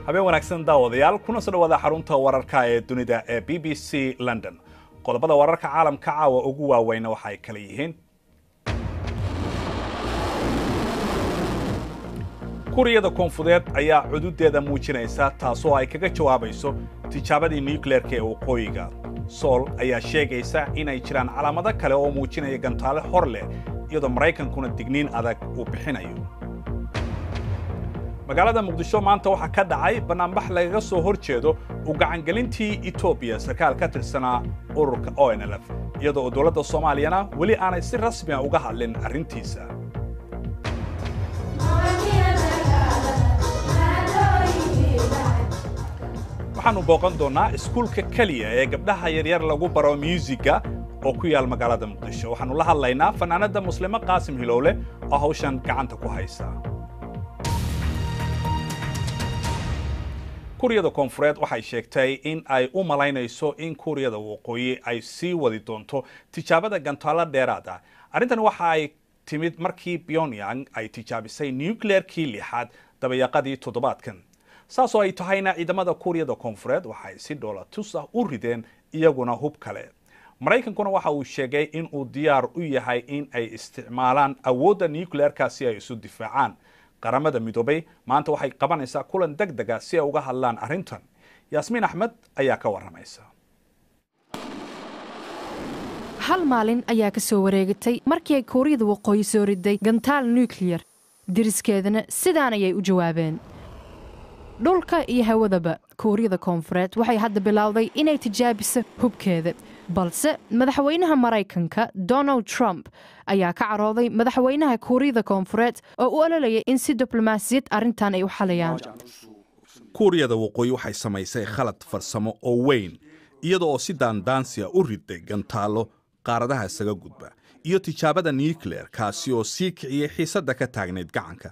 habeen wanaagsan daawadayaal kuna soo dhawaada xarunta wararka ee dunida ee b b c london qodobada wararka caalamka caawa ugu waaweyna waxa ay kala yihiin kuriyada koonfureed ayaa cududeeda muujinaysa taasoo ay kaga jawaabayso tijaabadii nucleerka ee waqooyiga sool ayaa sheegaysa inay jiraan calaamado kale oo muujinaya gantaale hor leh iyadoo maraykankuna digniin adag uu bixinayo magaalada muqdisho maanta waxaa ka dhacay bannaanbax lagaga soo hor jeedo u gacangelintii etoobiya sarkaal ka tirsanaa ururka o n l f iyadoo oo dowladda soomaaliyana weli aanay si rasmiya uga hadlin arrintiisa waxaannu booqan doonnaa iskuulka keliya ee gabdhaha yaryar lagu baro myuusigga oo ku yaal magaalada muqdisho waxaannu la hadlaynaa fanaanadda muslimo qaasim hilowle oo hawshan gacanta ku haysa kuuriyada koonfureed waxay sheegtay in ay u malaynayso in kuuriyada waqooyi ay sii wadi doonto tijaabada gantaalo dheeraad ah arrintan waxa ay timid markii pyongyang ay tijaabisay nucleerkii lixaad dabayaqadii toddobaadkan saasoo ay tahayna ciidamada kuuriyada koonfureed waxay si dhoola tus ah u rideen iyaguna hub kale maraykankuna waxa uu sheegay in uu diyaar u yahay in ay isticmaalaan awoodda nucleerka si ay isu difaacaan qaramada midoobay maanta waxay qabanaysaa kulan deg dega si ay uga hadlaan arrintan yaasmiin axmed ayaa ka warramaysa hal maalin ayaa ka soo wareegatay markii ay kuuriyada waqooyi soo riday gantaal nukliyar diriskeedana sidaan ayay u jawaabeen dhulka iyo hawadaba kuuriyada koonfureed waxay hadda bilowday inay tijaabiso hubkeeda balse madaxweynaha maraykanka donald trump ayaa ka carooday madaxweynaha kuuriyada koonfureed oo u ololaya in si diblomaasiyad arrintan ay u xalayaan kuuriyada waqooyi waxay samaysay khalad farsamo oo weyn iyada oo si daandaansiya u riday gantaallo qaaradaha isaga gudba iyo tijaabada nucleer kaasi oo sii kiciyey xiisadda ka taagnayd gacanka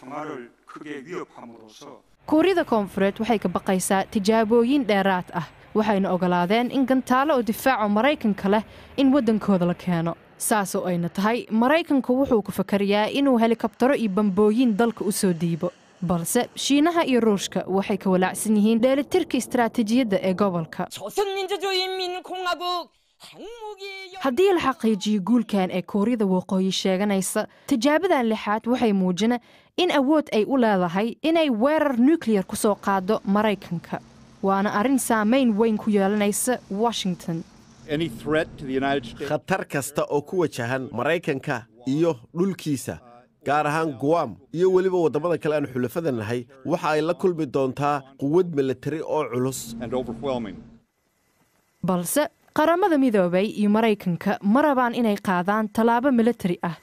kuuriyada koonfureed waxay ka baqaysaa tijaabooyin dheeraad ah waxayna ogolaadeen in gantaalo oo difaaco maraykanka leh in waddankooda la keeno saasoo ayna tahay maraykanku wuxuu ku fakarayaa inuu helikabtaro iyo bambooyin dalka u soo diibo balse shiinaha iyo ruushka waxay ka walaacsan yihiin dheelitirka istaraatiijiyadda ee gobolka haddii la xaqiijiyo guulkan ee kuuriyada waqooyi sheeganaysa tijaabadan lixaad waxay muujina in awood ay u leedahay inay weerar nukliyar ku soo qaado maraykanka waana arrin saamayn weyn ku yeelanaysa washington khatar kasta oo ku wajahan maraykanka iyo dhulkiisa gaar ahaan guam iyo weliba waddamada kale aan xulafada nahay waxa ay la kulmi doontaa quwad milatari oo culus balse qaramada midoobay iyo maraykanka ma rabaan inay qaadaan tallaabo milatari ah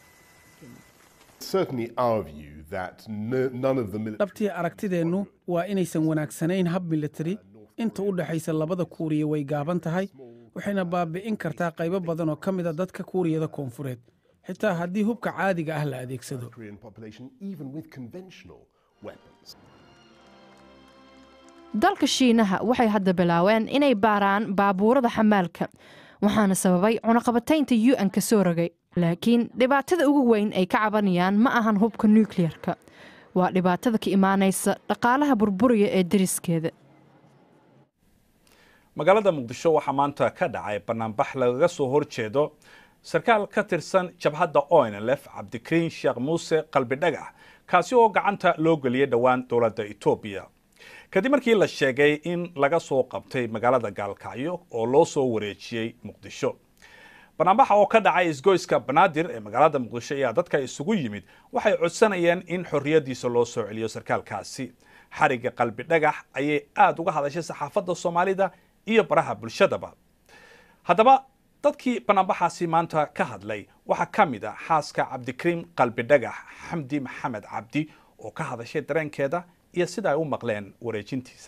dhabtii aragtideennu waa inaysan wanaagsanayn hab milatari inta u dhexaysa labada kuuriya way gaaban tahay waxayna baabi'in kartaa qaybo badan oo ka mida dadka kuuriyada koonfureed xitaa haddii hubka caadiga ah la adeegsado dalka shiinaha waxay hadda bilaaween inay baaraan baabuurada xamaalka waxaana sababay cunaqabataynta u n ka soo rogay laakiin dhibaatada ugu weyn ay ka cabanayaan ma ahan hubka nukliyarka waa dhibaatada ka imaanaysa dhaqaalaha burburiya ee dariskeeda magaalada muqdisho waxaa maanta ka dhacay bannaanbax lagaga soo hor jeedo sarkaal ka tirsan jabhadda o n l f cabdikariin sheekh muuse qalbi dhagax kaasi oo gacanta loo geliyay dhowaan dowladda etoobiya kadib markii la sheegay in laga soo qabtay magaalada gaalkacyo oo loo soo wareejiyey muqdisho banaanbaxa oo ka dhacay isgoyska banaadir ee magaalada muqdisho ayaa dadka isugu yimid waxay codsanayeen in xorriyaddiisa loo soo celiyo sarkaalkaasi xarigga qalbi dhagax ayay aada uga hadashay saxaafadda soomaalida iyo baraha bulshadaba haddaba dadkii banaanbaxaasi maanta ka hadlay waxaa ka mid ah xaaska cabdikariim qalbi dhagax xamdi maxamed cabdi oo ka hadashay dareenkeeda iyo sida ay u maqleen wareejintiisa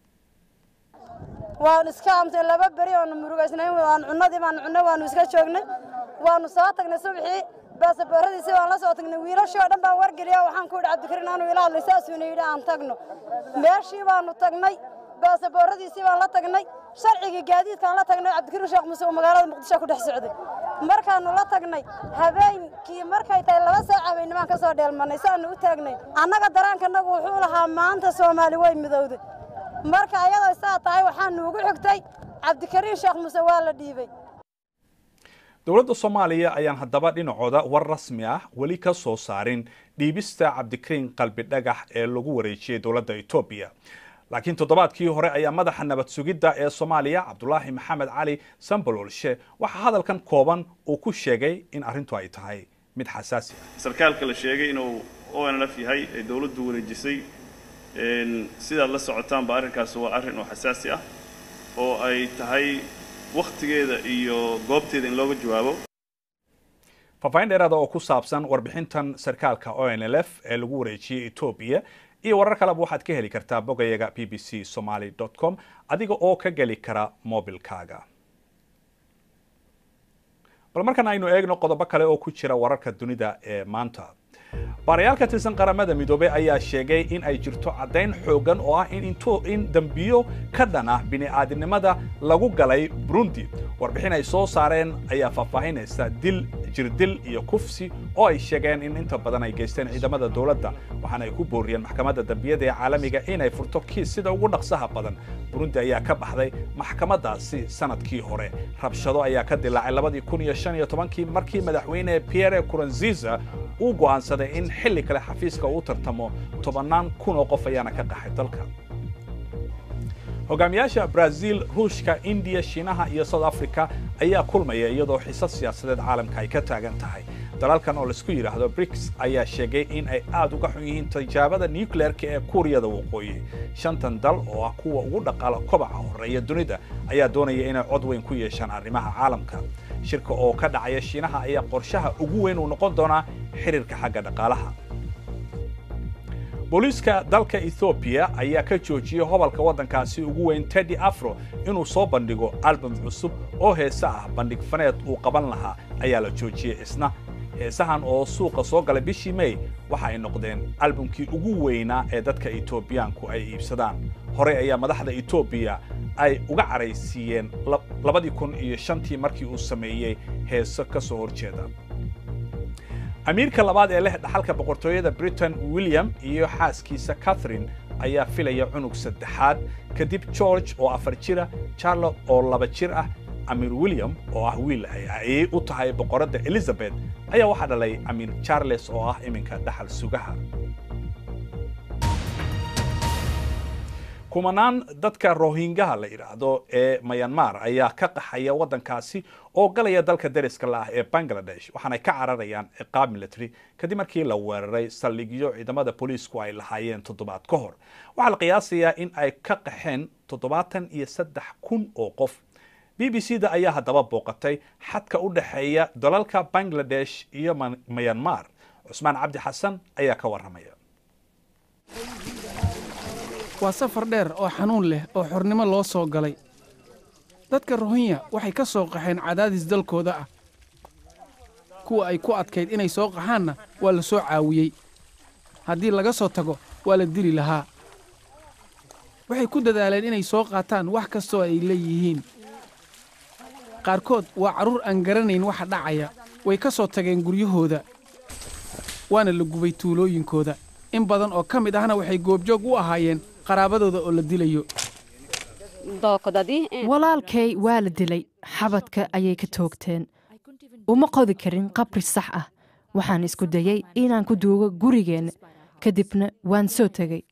waanu iska amtay laba beri oonu murugaysnayn waanu cunnadii baanu cunno waanu iska joognay waanu soo tagnay subaxii baasabooradiisii waan la soo tagnay wiilashii oo dhan baan wargeliya waxaan ku yidhi cabdikariin aanu ila hadlay saasuuna yidhi aan tagno meeshii baanu tagnay baasabooradiisii baan la tagnay sharcigii gaadiidkaan la tagnay cabdikariin sheekh muuse oo magaalada muqdisho ku dhex socday markaannu la tagnay habeenkii markay tahay laba saac habeenimaan ka soo dheelmannay saannu u taagnay annaga daraankanagu wuxuu lahaa maanta soomaali way midowday marka ayadoo saa tahay waxaannu ugu xigtay cabdikariin sheekh muuse waa la dhiibay dowladda soomaaliya ayaan haddaba dhinacooda war rasmi ah weli ka soo saarin dhiibista cabdikariin qalbi dhagax ee lagu wareejiyey dowladda etoobiya laakiin toddobaadkii hore ayaa madaxa nabad sugidda ee soomaaliya cabdulaahi maxamed cali sambololshe waxaa hadalkan kooban uu ku sheegay in arrintu ay tahay mid xasaasi ah sarkaalka la sheegay inuu o n lf yahay ee dowladdu wareejisay sidaad la socotaanba arrinkaas waa arrin oo xasaasi ah oo ay tahay wakhtigeeda iyo goobteeda in looga jawaabo faahfaahin dheeraada oo ku saabsan warbixintan sarkaalka o n l f ee lagu wareejiyey etoobiya iyo warar kaleba waxaad ka heli kartaa bogayaga b b c somaly com adiga oo ka geli kara mobilkaaga bal markan aynu eegno qodobo kale oo ku jira wararka dunida ee maanta baarayaal ka tirsan qaramada midoobey ayaa sheegay in ay jirto caddayn xoogan oo ah in in dembiyo ka dhan ah bini'aadinimada lagu galay burundi warbixin ay soo saareen ayaa faahfaahinaysa dil jirdil iyo kufsi oo ay sheegeen in inta badan ay geysteen ciidamada dowladda waxaana ay ku booriyeen maxkamadda dambiyada ee caalamiga inay furto kiis sida ugu dhaqsaha badan burundi ayaa ka baxday maxkamadaasi sanadkii hore rabshado ayaa ka dilaacay labadii kun iyo shan iyo tobankii markii madaxweyne pierre kuranziza uu go'aansaday in xilli kale xafiiska uu tartamo tobannaan kun oo qof ayaana ka qaxay dalka hogaamiyaasha brazil ruushka indiya shiinaha iyo south africa ayaa kulmaya iyadoo xiisad siyaasadeed caalamka ay ka taagan tahay dalalkan oo laisku yidhaahdo briks ayaa sheegay in ay aad uga xun yihiin tijaabada nucleerka ee kuuriyada waqooyi shantan dal oo ah kuwa ugu dhaqaala kobaca horeeya dunida ayaa doonaya inay cod weyn ku yeeshaan arrimaha caalamka shirka oo ka dhacaya shiinaha ayaa qorshaha ugu weyn uu noqon doonaa xiriirka xagga dhaqaalaha booliiska dalka ethoobiya ayaa ka joojiyey hobalka waddankaasi ugu weyn teddy afro inuu soo bandhigo album cusub oo heese ah bandhig faneed uu qaban lahaa ayaa la joojiyey isna heesahan oo suuqa soo galay bishii may waxa ay noqdeen albumkii ugu weynaa ee dadka etoobiyaanku ay iibsadaan horey ayaa madaxda etoobiya ay uga caraysiiyeen labadii kun iyo shantii markii uu sameeyey heeso ka soo horjeeda amiirka labaad ee leh dhaxalka boqortooyada britain william iyo xaaskiisa catherine ayaa filaya cunug saddexaad kadib george oo afar jira charlotte oo laba jir ah amiir william oo ah wiil ay ayay u tahay boqoradda elizabeth ayaa waxaa dhalay amiir charles oo ah iminka dhaxal sugaha kumanaan dadka rohingaha la yidhaahdo ee mayanmar ayaa ka qaxaya waddankaasi oo galaya dalka deriska la ah ee bangladesh waxaanay ka cararayaan ciqaab military kadib markii la weeraray saldhigyo ciidamada booliisku ay lahaayeen toddobaad ka hor waxaa la qiyaasayaa in ay ka qaxeen toddobaatan iyo saddex kun oo qof b b c da ayaa haddaba booqatay xadka u dhexeeya dalalka bangladesh iyo mayanmar cusmaan cabdi xasan ayaa ka warramaya waa safar dheer oo xanuun leh oo xornimo loo soo galay dadka rohinya waxay ka soo qaxeen cadaadis dalkooda ah kuwa ay ku adkayd inay soo qaxaanna waa la soo caawiyey haddii laga soo tago waa la dili lahaa waxay ku dadaaleen inay soo qaataan wax kastoo ay leeyihiin qaarkood waa carruur aan garanayn waxa dhacaya way ka soo tageen guryahooda waana la gubay tuulooyinkooda in badan oo ka mid ahna waxay goobjoog u ahaayeen qaraabadooda oo la dilayo walaalkay waa la dilay xabadka ayay ka toogteen uma qodi karin qabri sax ah waxaan isku dayey inaan ku duugo gurigeenna kadibna waan soo tegey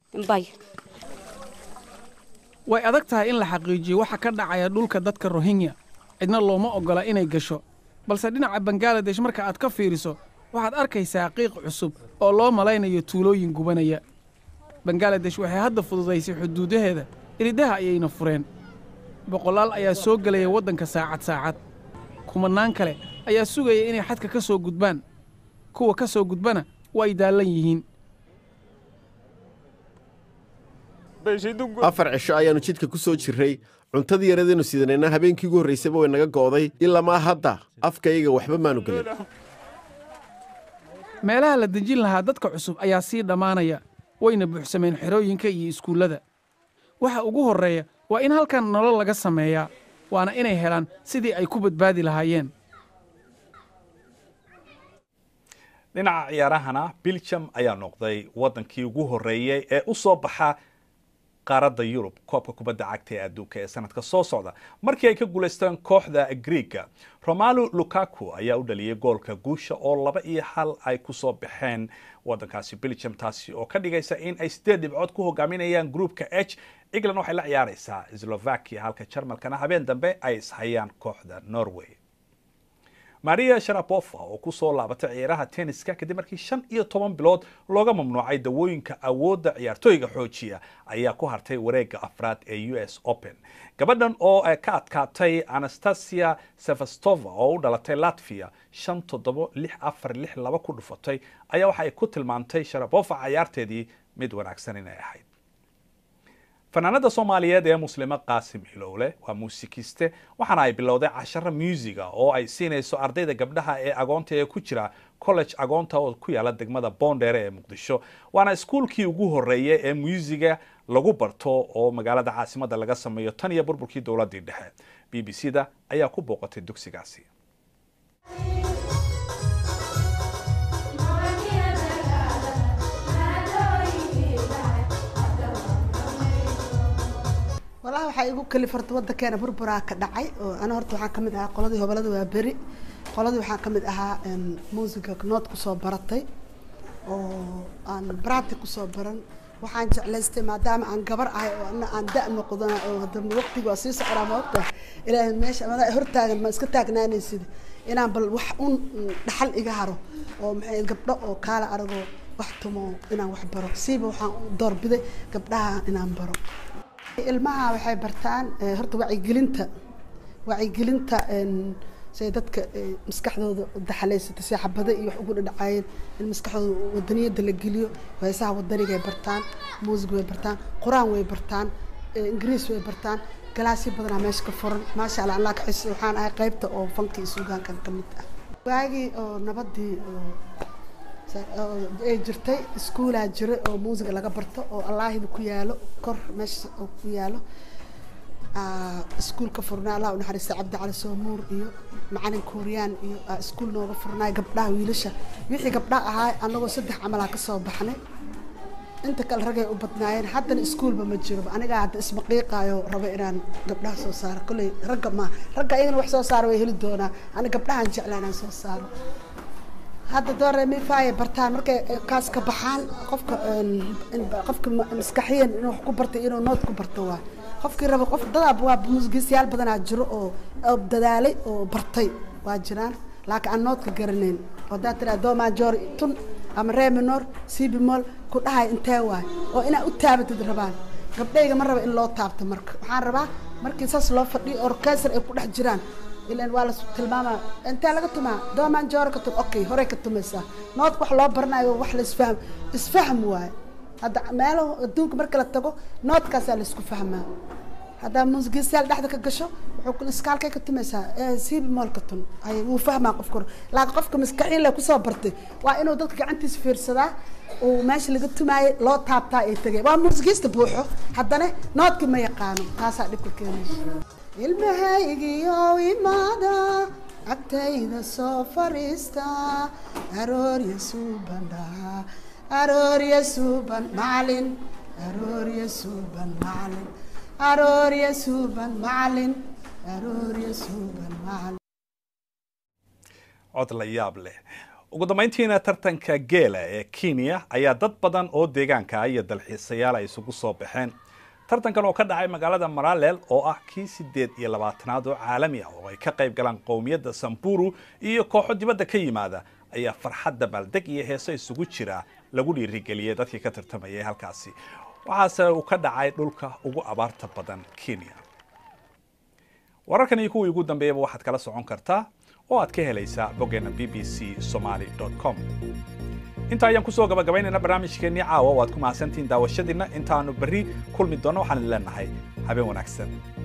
way adag tahay in la xaqiijiyo waxa ka dhacaya dhulka dadka rohingya cidna looma oggola inay gasho balse dhinaca bangaladesh marka aad ka fiiriso waxaad arkaysaa qiiq cusub oo loo malaynayo tuulooyin gubanaya bangaladesh waxay hadda fududaysay xuduudaheeda iridaha ayayna fureen boqolaal ayaa soo gelaya waddanka saacad saacad kumannaan kale ayaa sugaya inay xadka ka soo gudbaan kuwa ka soo gudbana waa ay daallan yihiin afar cisho ayaannu jidka ku soo jirray cuntadii yaradaynu sidanayna habeenkii ugu horraysayba way naga go'day ilamaa hadda afkayga waxba maanu gelin meelaha la dejin lahaa dadka cusub ayaa sii dhammaanaya wayna buuxsameen xerooyinka iyo iskuullada waxa ugu horreeya waa in halkan nolol laga sameeyaa waana inay helaan sidii ay ku badbaadi lahaayeen dhinaca ciyaarahana belgium ayaa noqday wadankii ugu horeeyey ee u soo baxa qaaradda yurub koobka kubadda cagta ee adduunka ee sanadka soo socda markii ay ka guulaysteen kooxda griega romalo lukaku ayaa u dhaliyay goolka guusha oo laba iyo hal ay kusoo baxeen wadankaasi belgium taasi oo ka dhigaysa in ay sideed dhibcood ku hogaaminayaan groupka h england waxay la ciyaaraysaa slovakia halka jarmalkana habeen dambe ay ishayaan kooxda norway maria sharapova oo kusoo laabatay ciyaaraha tenniska kadib markii shan iyo toban bilood looga mamnuucay dawooyinka awoodda ciyaartooyga xoojiya ayaa ku hartay wareega afraad ee u s open gabadhan oo ka adkaatay anastasia sevastova oo u dhalatay latvia shan toddobo lix afar lix laba ku dhufatay ayaa waxa ay ku tilmaantay sharapova cayaarteedii mid wanaagsan inay ahayd fanaanada soomaaliyeed ee muslimo qaasim hilowle waa muusikiste waxaana ay bilowday casharo muusiga oo ay siinayso ardayda gabdhaha ee agoonta ee ku jira college agoonta oo ku yaala degmada boondheere ee muqdisho waana iskuulkii ugu horeeyay ee muusiga lagu barto oo magaalada caasimada laga sameeyo tan iyo burburkii dowladii dhexe b b c da ayaa ku booqatay dugsigaasi walahi waxaa igu kalif horta wadankeena burburaa ka dhacay oo ana horta waxaan kamid ahaa qoladii hobolada waa beri qoladii waxaan kamid ahaa muusiga nood kusoo baratay oo aan brati kusoo baran waxaan jeclaystay maadaama aan gabar ahay oo ana aan da noqdana oo hadana waqtiga waa sii socdaa ma ogta ilaahay meesha amada hortaagan ma iska taagnaanaysid inaan bal wax un dhaxal iga haro oo maxay gabdho oo kaala aragoo wax tumo inaan wax baro siiba waxaan doorbiday gabdhaha inaan baro ilmaha waxay bartaan horta wacyigelinta wacyigelinta say dadka maskaxdooda daxalaysata si xabada iyo wax ugu dhadhacaayeen in maskaxdooda wadaniyada la geliyo heesaha wadanigay bartaan muusig way bartaan qur-aan way bartaan ingiriis way bartaan galaasyo badanaa meesha ka furan maasha allah allah ka xis waxaan ahay qaybta oo fanka iyo suugaankan ka mid ah waagii oo nabadii ay jirtay iskuolaa jira oo muusiga laga barto oo allaahida ku yaalo kor meesha oo ku yaalo iskuolka furnaa allah unaxariista cabdi cali soomuur iyo macalin kuuriyaan iyo iskuol nooga furnaay gabdhaha wiilasha wixii gabdhaha ahaa anagoo saddex camalaa kasoo baxnay inta kale ragay u badnaayeen haddana iskuolba ma jiro anigaa hadda ismaqiiqaayo raba inaan gabdhaha soo saaro kolley ragga ma ragga iyagana wax soo saaro way heli doonaa ani gabdhahan jeclaa inaan soo saaro hadda dooremifaya bartaan markay kaas ka baxaan qofka qofka maskaxiyan inuu wax ku bartay inuu nood ku barto waa qofkii raba qof dadaa waa musgiisyaal badanaa jiro oo dadaalay oo bartay waa jiraan laakiin aan noodka garanayn oo hadaa tiraa do major tun ama reminor cbmol ku dhahay intee waay oo inaa u taabatid rabaan gabdhayga ma raba in loo taabto marka waxaan rabaa markii saas loo fadhiyo orkestar ay ku dhex jiraan ilan waa la tilmaama intee laga tumaa doomaan joora ka tum okay horey ka tumaysaa noodka wax loo baranayo wax la isfahm isfahm waaye hadda meelo adduunka marka la tago noodkaasaa la isku fahmaa haddaa muusigiistayaal dhexda ka gasho wuxuu iskaalkay ka tumaysaa siibi moolka tun ay wuu fahmaa qofka hore laakiin qofka maskaxiin le kusoo bartay waa inuu dadka gacantiisa fiirsadaa uu meesha laga tumaayay loo taabtaa ay tegay waa muusigiista buuxo haddana noodkii ma yaqaano taasaa dhibka keenaysa ilmahaygiyo imaada agtayda soo fariista aroorya suubandhaa aroorya suuban macalin aroorya suuban macalin aroorya suuban macalin aroorya suuban macalin cod la yaab leh ugu dambayntiina tartanka geela ee kenya ayaa dad badan oo deegaanka iyo dalxiisayaal ay isugu soo baxeen tartankan oo ka dhacay magaalada maralel oo ah kii sideed iyo labaatanaad oo caalami ah oo ay ka qayb galaan qowmiyadda samburu iyo kooxo dibadda ka yimaada ayaa farxadda baaldeg iyo heeso isugu jira lagu dhiirigeliyey dadkii ka tartamayay halkaasi waxaase uu ka dhacay dhulka ugu abaarta badan kenya wararkan iyo kuwii ugu dambeeyaba waxaad kala socon kartaa oo aad ka helaysaa boggeena b b c somaly com inta ayaan kusoo gabagabaynayna barnaamijkeennii caawa waad ku mahadsantihiin daawashadiinna intaanu berri kulmi doonno waxaan idin leenahay habeen wanaagsan